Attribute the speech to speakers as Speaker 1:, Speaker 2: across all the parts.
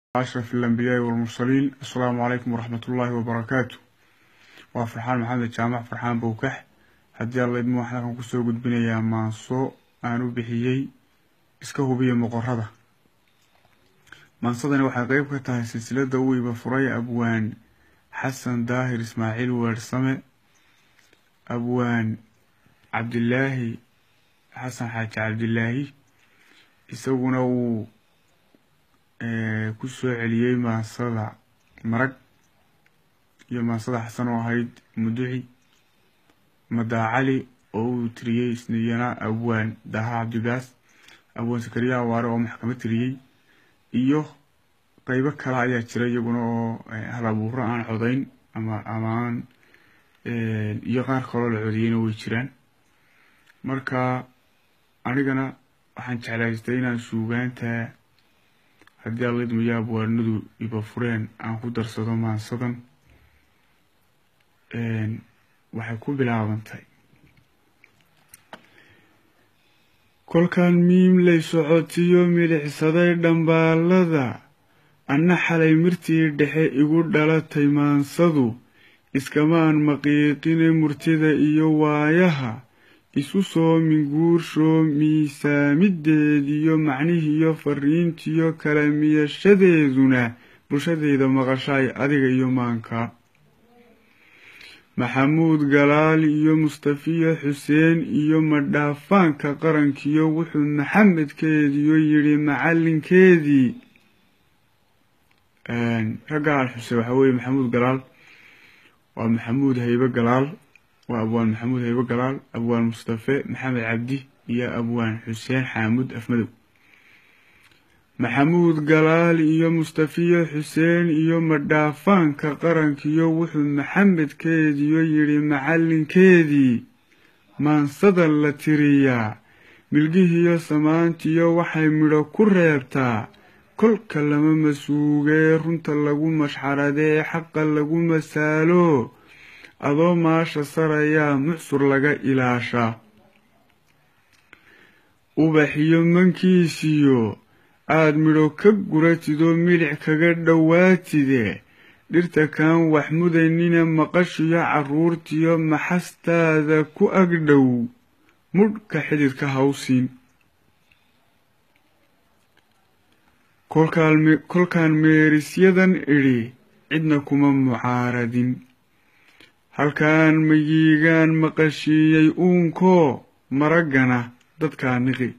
Speaker 1: أشرف الأنبياء والمرسلين السلام عليكم ورحمة الله وبركاته waa farxaan maxamed jaamac farxaan bowkax haddii alla idmo waxaan halkan kusoo gudbinayaa maanso aan u bixiyey iska hubiya moqorada maansadani waxay qeyb ka tahay silsilada u iba furay abwaan xasan daahir ismaaciil weersame abwaan cabdilaahi xasan xaaji cabdilaahi isaguna uu ku soo celiyey maansada marag iyo maansada xasan oo ahayd muduci madaacali oo uu tiriyey isniyana abwaan daha cabdigaas abwaan sakariya awaare oo maxkamad tiriyey iyo qeybo kale ayaa jira iyaguna oo hal abuuro aan codayn ama amaan iyo qaar kaloo la codiyeyna way jiraan marka anigana waxaan jeclaystay inaan suugaanta haddii allaidmaya abwaanadu iba fureen aan ku darsado maansadan waxay ku bilaabantay kolkaan miim lay socotiyo milixsaday dhambaalada anna xalay mirtii dhexe igu dhalatay maansadu iskamaan maqiiqine murtida iyo waayaha isu soo minguurshoo miisaamideediyo macnihiiyo fariintiyo kala miyashadeeduna bulshadayda maqashaay adiga iyo maanka maxamuud galaal iyo mustafiya xuseen iyo madhaafaanka qarankiyo wuxuu maxamedkeediyo yidhi macallinkeedii ragga al xuse waxaa weeye maxamuud galaal waa maxamuud haybe galaal waa abwaan maxamuud haybe galaal abwaan mustafe maxamed cabdi iyo abwaan xuseen xaamud afmadow maxamuud galaal iyo mustafiya xuseen iyo madhaafaanka qarankiyo wuxuu maxamedkeediyo yidhi macallinkeedii maansada la tiriyaa milgihiyo samaantiyo waxay midho ku reebtaa kolka lama masuugee runta lagu mashxaradee xaqa lagu masaalo adoo maasha sarayaa mucsur laga ilaashaa ubaxiyo mankiisiyo aad midho ka guratidoo milic kaga dhowaatide dhirta kaan wax mudaynina maqashiyo carruurtiyo maxastaada ku agdhow mudhka xididka hawsiin kolkaan meerisyadan idhi cidna kuma mucaaradin halkaan mayiigaan maqashiiyey uunkoo maraggana dadkaa niqi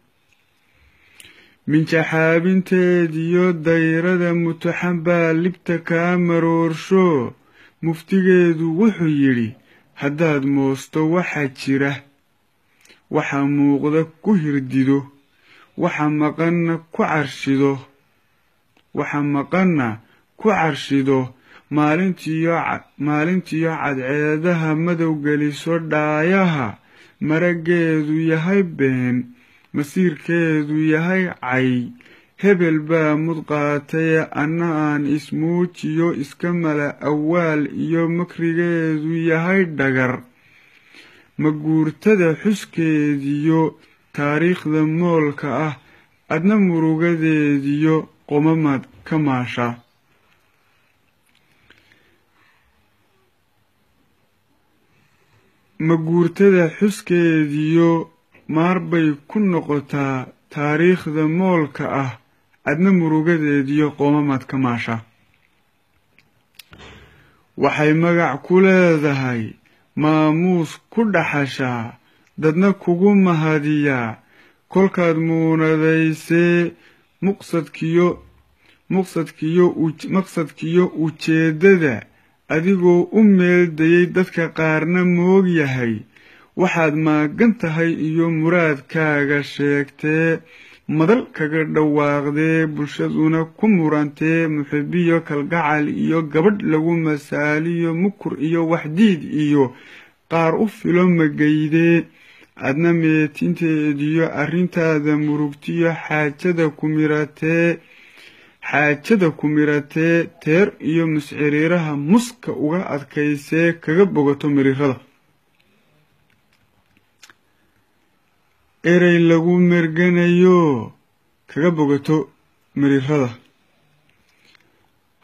Speaker 1: minjaxaabinteediyo dayrada mutaxan baa libta kaa maroorsho muftigeedu wuxuu yidhi haddaad moosto waxa jira waxa muuqda ku hirdido waxa maqanna ku carshido waxa maqanna ku carshido maalintiyo cadceedaha madow geliso dhaayaha maraggeedu yahay been masiirkeedu yahay cay hebel baa mudqaataye anna aan ismuujiyo iska mala awaal iyo makrigeedu yahay dhagar maguurtada xuskeediyo taariikhda moolka ah adna murugadeediyo qomamad ka maasha maguurtada xuskeediyo maar bay ku noqotaa taariikhda moolka ah adna murugadeediyo qoomamad ka maasha waxay magac ku leedahay maamuus ku dhaxashaa dadna kugu mahadiyaa kolkaad muunadaysee muqsadkiyo muqsadkiyo maqsadkiyo ujeeddada adigoo u meeldayay dadka qaarna moog yahay waxaad maagan tahay iyo muraadkaaga sheegtee madal kaga dhawaaqdee bulshaduna ku murantee muxibiyo kalgacal iyo gabadh lagu masaaliyo mukur iyo waxdiid iyo qaar u filo magaydee adna meetinteediyo arrintaada murugtiyo xaajada ku miratee xaajada ku miratee teer iyo musciriiraha muska uga adkaysee kaga bogato mirirada erey lagu merganayo kaga bogato mirirada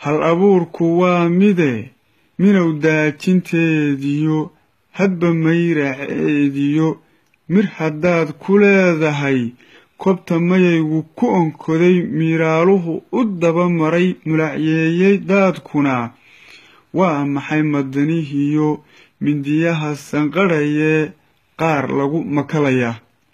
Speaker 1: hal abuurku waa mide minow daajinteediyo hadba mayraceediyo mir haddaad ku leedahay kobta mayaygu ku onkoday miiraaluhu u daba maray mulacyeeyey daadkuna waa maxay madanihiyo mindiyaha sanqadhayee qaar lagu makalayaa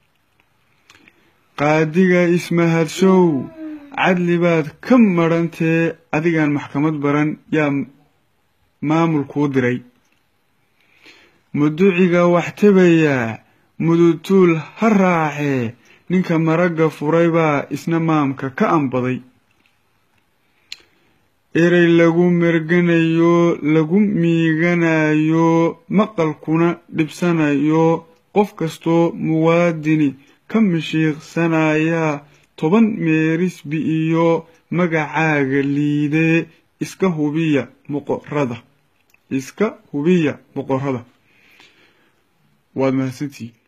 Speaker 1: qaadiga ismahadshow cadli baad ka madhantee adigaan maxkamad baran yaa maamul kuu diray muduciga wax tabayaa mudutuul ha raacee ninka maragga furay baa isna maamka ka ambaday erey lagu merganayo lagu miiganayo maqalkuna dhibsanayo qof kastoo muwaadini ka mishiiqsanayaa toban meerisbi iyo magacaaga liidee iska hubiya boqorada iska hubiya boqorada waad mahadsantihiin